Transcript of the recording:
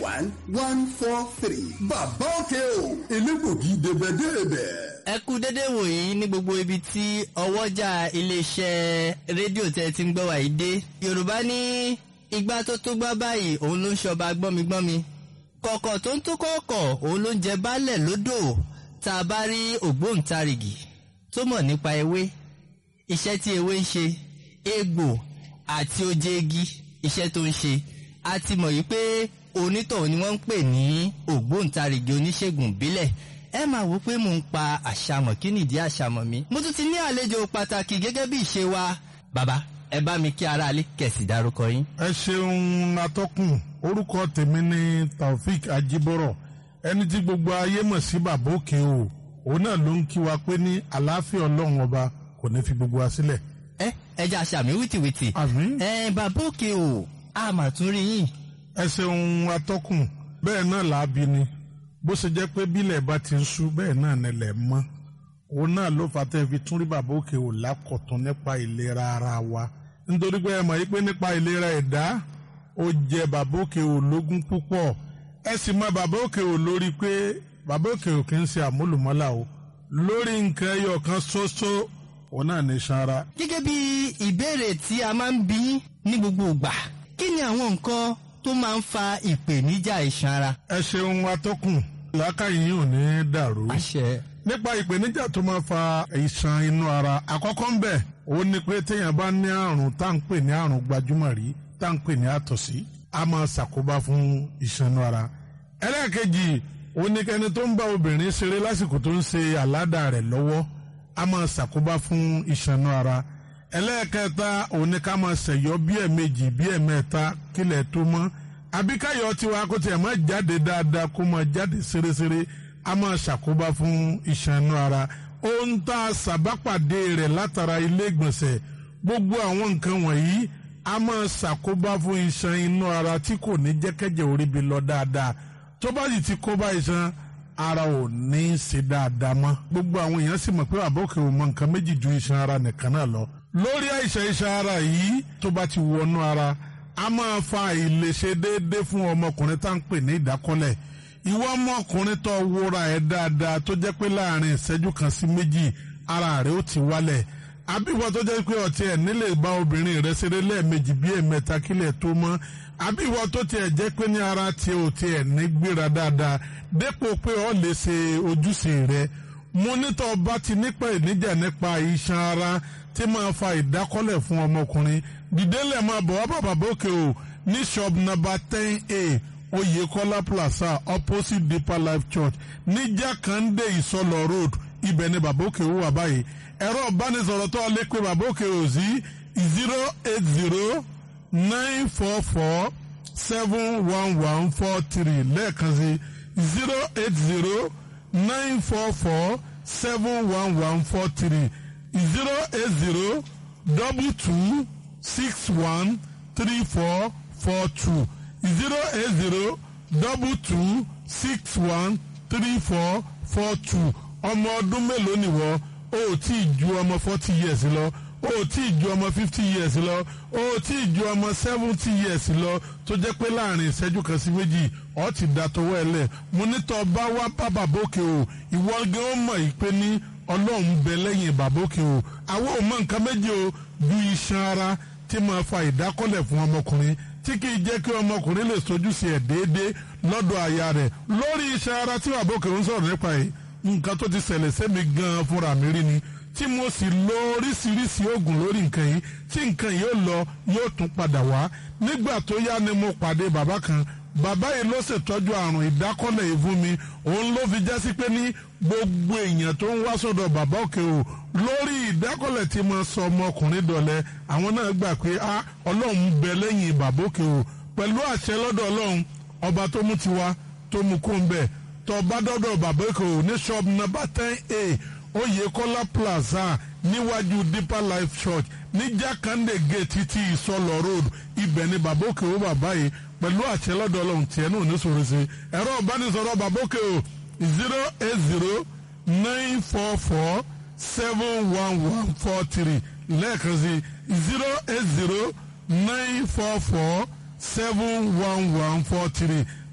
one one four three. bàbá òkè o elégbògi débẹ̀débẹ̀. ẹ kú dédé wòyí ní gbogbo ibi tí ọwọ́jà iléeṣẹ́ rédíò tẹ́ ti ń gbọ́ wàyí dé yorùbá ní igbá tó tó gbá báyìí òun ló ń ṣọba gbọ́migbọ́mi kọ̀kọ̀ tó ń tó kọ̀ọ̀kọ̀ òun ló ń jẹ baálẹ̀ lódò tá a bá rí ògbóǹtarìgì tó mọ̀ nípa ewé iṣẹ́ tí ewé ń ṣe egbò àti oje igi iṣẹ́ tó ń ṣe a ti mọ̀ yìí pé onítọ̀hún ni wọ́n ń pè ní ògbóǹtarìgì oníṣègùn ìbílẹ̀ ẹ máa wò pé mò ń pa àṣàmọ̀ kí nìdí àṣàmọ̀ mi mo tún ti ní àlejò pàtàkì gẹ́gẹ́ bí ìṣe wa bàbá ẹ bá mi kí aráalé kẹ̀sì dárúkọ yín. ẹ ṣeun atọ́kùn orúkọ tèmi ni taofik ajibọrọ ẹni tí gbogbo ayé mọ̀ sí bàbá òkè o òun náà ló ń kí wa pé ní àlàáfíà ọlọ́run ọba kò ní fi gbogbo wa sílẹ̀. ẹ ẹ jẹ́ àṣàmì wìtìwìtì. àmín. ẹ bàbá òkè o a mà tún rí yín. ẹ ṣeun atọ́kùn bẹ́ẹ̀ náà làábi ni bó ṣe jẹ́ pé bílẹ̀ bá ti ń ṣú bẹ́ẹ̀ náà nílẹ̀ mọ́ òun náà ló fà tẹ́ fi tún rí bàbá òkè ò lákọ̀tún nípa ìlera ara wa nítorí pé ẹ mọ̀ yí pé nípa ìlera ẹ̀dá ó jẹ bàbá òkè ò lógún púpọ̀ ẹ sì mọ bàbá òkè ò lórí pé bàbá òkè ò kì í ṣe àmúlùmọ́là o lórí nǹkan ẹyọ kan ṣoṣo òun náà ní sanra. gẹ́gẹ́ bí ìbéèrè tí a máa ń bí ní gbogbo ìgbà kí ni àwọn nǹkan tó máa ń fa ìpèníjà iṣan ara. ẹ ṣeun atọ́kùn làákàyè yìí ò ní dàrú. àṣẹ. nípa ìpèníjà tó máa fa ìṣàn inú ara àkọ́kọ́ ń bẹ̀ òun ni pé téèyàn bá ní àrùn tá à ń pè ní àrùn gbajúmọ̀ rí tá à ń pè ní àtọ̀sí a máa ṣàkóbá fún ìṣàn inú ara. ẹlẹ́ẹ̀kejì òun ni kẹni tó ń bá obìnrin ṣeré lásìkò tó ń ṣe àládà rẹ̀ lọ́wọ́ a máa ṣàkóbá fún ìṣàn inú ara. ẹlẹ́ẹ̀kẹta òun ni ká máa ṣẹ̀yọ́ bí ẹ̀ẹ̀mejì bí ẹ̀ẹ̀mẹ́ta kílẹ̀ tó mọ́ àbíkáyọ̀ tiwa kó tiẹ̀ máa jáde dáadáa kó máa jáde ṣeréṣeré a máa ṣàkóbá fún iṣan inú ara ohun tá a ṣàbápàdé rẹ̀ látara ilé ìgbọ̀nsẹ̀ gbogbo àwọn nǹkan wọ̀nyí a máa ṣàkóbá fún iṣan inú ara tí kò ní jẹ́kẹ́jẹ́ orí bi lọ dáadáa tó bá sì ti kóbá iṣan ara ò ní í ṣe dáadáa mọ́ gbogbo àwọn èèyàn sì mọ̀ pé àbókè ò mọ nǹkan méjì ju iṣan ara nìkan náà lọ lórí àìsàn iṣan ara yìí tó bá ti wọnú ara a máa fa àìlèṣe déédé fún ọmọkùnrin tá à ń pè ní ìdákọ́lẹ̀ ìwọ ọmọkùnrin tó wúra ẹ̀ dáadáa tó jẹ́ pé láàrin ìṣẹ́jú kan sí méjì ara rẹ̀ ó ti wálẹ̀ àbíwọ tó jẹ́ pé ọtí ẹ̀ nílè bá obìnrin rẹ̀ ṣeré lẹ́ẹ̀mejì bí ẹ̀mẹ́ta kílẹ̀ tó mọ́ àbíwọ tó tiẹ̀ jẹ́ pé ní ara tiẹ̀ ò tiẹ̀ ní gbéra dáadáa dépò pé ọ lè ṣe ojúṣe rẹ̀ mo nítọ́ bá ti nípa ìníjà nípa iṣan ara tí máa fa ìdákọ́lẹ̀ fún ọmọkùnrin dìdélẹ̀ máa bọ̀ wá bàbá bókè o ní shop number ten a Oyèkọ́lá plaza opposite Deeper Life Church ní Jákàndé Ìsọlọ road ibẹ̀ ni bàbá òkè wà báyìí ẹ̀rọ ìbánisọ̀rọ̀ tó lè pe bàbá òkè o sí zero eight zero nine four four seven one one four three lẹ́ẹ̀kan sí zero eight zero nine four four seven one one four three zero eight zero double two six one three four four two zero eight zero double two six one three four four two ọmọ ọdún mélòó nìwọ o ò tí ì ju ọmọ forty years lọ o ò tí ì ju ọmọ fifty years lọ o ò tí ì ju ọmọ seventy years lọ tó jẹ́ pé láàrin ìṣẹ́jú kan sí méjì ọ ti da tọwọ́ ẹ lẹ̀ mo nítọ́ bá wá bá bàbókè o ìwọ gan ó mọ̀ ìpè ní ọlọ́run bẹ lẹ́yìn bàbókè o àwọn ò mọ nǹkan méjì o ju iṣan ara tí máa fa ìdákọ́lẹ̀ fún ọmọkùnrin tí kì í jẹ́ kí ọmọkùnrin lè sojúṣe ẹ̀ déédéé lọ́dọ̀ aya rẹ̀ lórí iṣan ara tí bàbókè ń sọ̀rọ̀ nípa yìí nǹkan tó ti ṣẹlẹ̀ sẹ́mi gan-an fúnra mi rí ni tí mo sì lo oríṣiríṣi oògùn lórí nǹkan yìí tí nǹkan yìí ó lọ yóò tún padà wá nígbà tó yá ni mo pàdé bàbá kan bàbá yìí ló ṣètọ́jú àrùn ìdákọ́lẹ̀ yìí fún mi òun ló fi jásí pé ní gbogbo èèyàn tó ń wá sọ́dọ̀ bàbá òkè o lórí ìdákọ́lẹ̀ tí mo sọ ọmọkùnrin dọ̀lẹ́ àwọn náà gbà pé a ọlọ́run ń bẹ lẹ́yìn bàbá òkè o pẹ̀lú àṣẹ lọ́dọ̀ ọlọ́run ọba tó mú tiwa tó mú kó ń bẹ̀ tó bá dọ́dọ̀ bàbá òkè o ní shop number ten a Oyèkọ́lá plaza níwájú Deeper Life Church ní Jákàndé gate títí ìsọlọ road ibẹ̀ ni bàbá òkè o bàbá yìí pẹ̀lú àṣẹ lọ́dọ̀ ọlọ́run tiẹ̀ náà ní sọ̀rọ̀ sí ẹ̀rọ ìbánisọ̀rọ̀ bàbá òkè o zero eight zero nine four four seven one one four three lẹ́ẹ̀kan sí zero eight zero nine four four seven one one four three